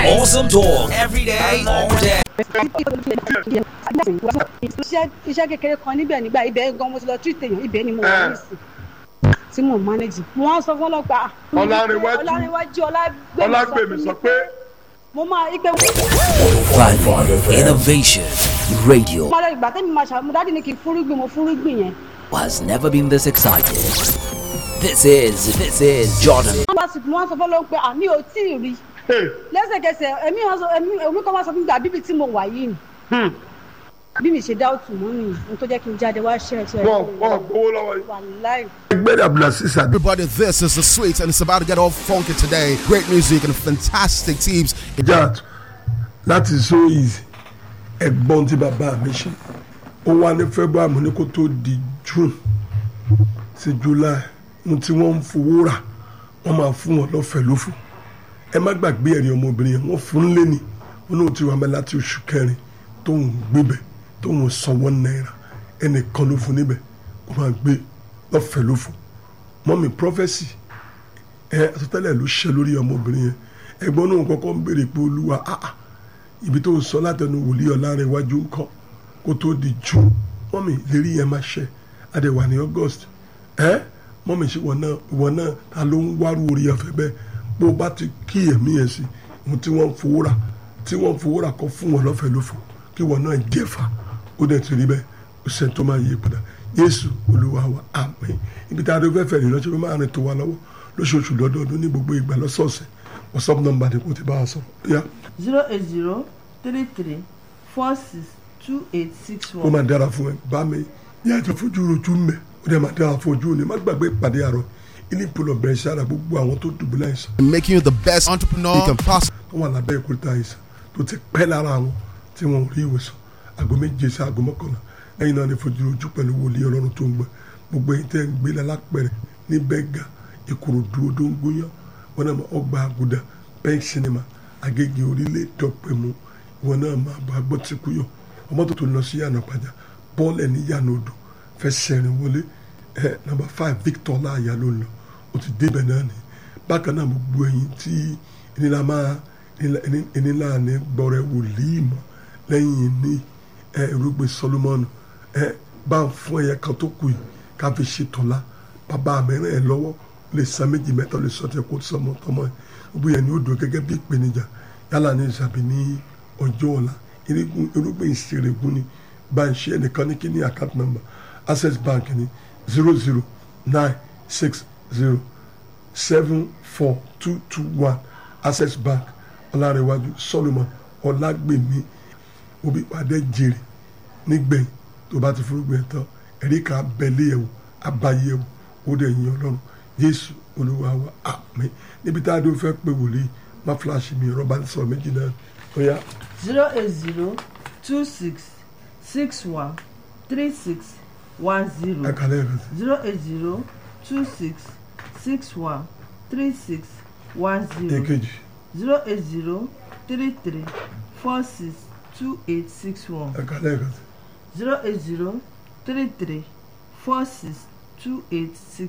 Awesome talk every day, all day. iṣẹ́ iṣẹ́ kékeré kan níbẹ̀ nígbà ibẹ̀ gan mo ti lọ tí tèèyàn ibẹ̀ ni mo wà nísìn tí mo manage mo wá sọ fún ọlọ́pàá Ọlárẹ̀wájú. ọlárẹ̀wájú ọlágbèmí sọ pé mo máa ipe Value Innovation Radio mo lọ ìgbà tẹ́mi máa ṣàmú dáàdì ní kí n fúrúgbìn mo fúrúgbìn yẹn has never been this excited. This is this is Jordan. wọ́n bá sì mo wá sọ fún ọlọ́pàá pé àmì ò tí ì rí lẹ́sẹ̀kẹsẹ̀ ẹ̀mí wọn sọ ẹ̀mí ẹ̀mí kan wá sọ fún mi gbà bíbí tí mo wà yìí ni bí mi ṣe dá òtún mọ́ nìyí ohun tó jẹ́ kí n jáde wá ṣẹ́ ẹ̀ ṣẹ́ wọn wọn gbowó lọ́wọ́ yìí. wàláì. ẹgbẹ́ abdulaziz adi. Everybody, this is the sweet, and it's about to get all funky today. Great music and fantastic teams. jat láti so easy ẹ̀gbọ́n tí bàbá mi ṣe ó wá ní february mo ní kó tó di june sí july mo tí wọ́n ń fowó rà wọ́n máa fún wọn lọ́fẹ̀ẹ́ lófò ẹ má gbàgbé ẹ̀rí ọmọbìnrin yẹn wọ́n fún un lé ní wọn náà ti wà mẹ́ láti oṣù kẹrin tóun gbébẹ̀ tóun sanwó náírà ẹnìkan ló fún níbẹ̀ ó máa gbé lọ́fẹ̀ẹ́ lófò mọ́mí prophesy ẹ àsọtẹ́lẹ̀ ló ṣe lórí ọmọbìnrin yẹn ẹ̀gbọ́n náà kọ́kọ́ ń béèrè pé olúwa áà ibi tó ń sọ látẹnu wòlíì ọ̀làrin iwájú ńkọ́ kó tó di jù mọ́mì lérí yẹn máa ṣe adẹ̀wà ní august ẹ mọ́mì ṣe wọ́n náà wọ́n náà ta ló ń wárú orí ọ̀fẹ́ bẹ́ẹ̀ bó o bá ti kí ẹ̀mí yẹn sí ohun tí wọ́n ń fowó rà tí wọ́n ń fowó rà kọ́ fún wọn lọ́fẹ̀ẹ́ lófo kí wọ́n náà jẹ́fà ó dẹ̀ ti rí bẹ́ẹ̀ ó ṣe tó máa yí padà yéésù olúwa wa àmín ibi tá a dé fẹ́fẹ́ rìn lọ́sọ̀rọ̀ máa rìn tó wa lọ́wọ́ lóṣooṣù lọ́dọọdún ní gbogbo ìgbà lọ́sọ̀ọ̀sẹ̀ whatsapp number ni kò ti bá a sọ yá zero eight zero three three four six two eight six ó one. máa dára fún ẹ bá mi yá ètò fojú rojú mẹ ó dẹ̀ máa dára fún ojú ni má gbàgbé ìpàdé àárọ̀ ilé ìpolọ bẹ̀rẹ̀ sára gbogbo àwọn tó dùbúlẹ̀ àìsàn Making you the best entrepreneur you can possibly tó wà lábẹ́ ìkúrúta àìsàn tó ti pẹ́ lára àwọn tí wọ́n ò rí ìwòsàn àgọ́ méje sí àgọ́ mọ́kànlá lẹ́yìn náà ni fojú rojú pẹ̀lú wòlíì ọlọ́run tó ń gbẹ gbogbo ẹ̀yin tẹ́ ń gbé lálápẹ̀rẹ̀ ní bẹ́gà ìkòròdú odó ń gbóyàn wọn náà máa ọgbà àgùdà pẹ́ẹ́n sinimá agége orílẹ̀ dọ́pẹ̀mú wọn náà máa bá gbọ́ tí kú yọ ọmọ tó tó lọ sí yànnà pàjá bọ́ọ̀lù ẹ̀ ní yànnà odò fẹ́ sẹ́rin wọlé ẹ̀ nàmbà five victor láàyà ló ń lọ ó ti débẹ̀ náà ni bákan náà gbogbo ẹ̀yin tí ìnira máa ìnira ní gbọ́rẹ̀ wòlíì mọ́ lẹ́yìn ní ẹ̀ irúgbìn solomoni ẹ̀ bá ń fún ẹ̀yẹ kan tó kù yìí ká fi ṣe tọ́lá bàbá mi ràn ẹ́ lọ́wọ́ lè san méjì mẹ́ta lè sọ tẹ kó sọmọ tọmọ ẹ̀ gbogbo yẹn ni ó dùn gẹ́gẹ́ bí ìpèníjà yálà ní ìsàbí ní ọjọ́ ọ̀la irúgbìn irúgbìn ìṣèrègùn ni bá ń ṣe ẹnìkan ní kíní account number access bank ní zero zero nine six zero seven four two two one access bank ọlárẹ̀wájú solomon ọlágbèmí òbí pàdé jèrè nígbẹ̀yìn tó bá ti fúrúgbìn ẹ̀ tán ẹ̀rí kan abẹ́lé ẹ̀wò abayé ẹ̀wò ó dẹ̀ yin ọlọ́run jésù olúwa wa àmín níbi tá a dún fẹ́ pé wòlíì má fúláṣí mi rọ́bà ń sọ méjì náà ó yá zero eight zero two six six one three six one zero ẹ̀kálẹ̀ rẹ̀ sí. zero eight zero two six six one three six one zero èkejì zero eight zero three three four six two eight six one ẹ̀kálẹ̀ rẹ̀ sí. zero eight zero three three four six two eight six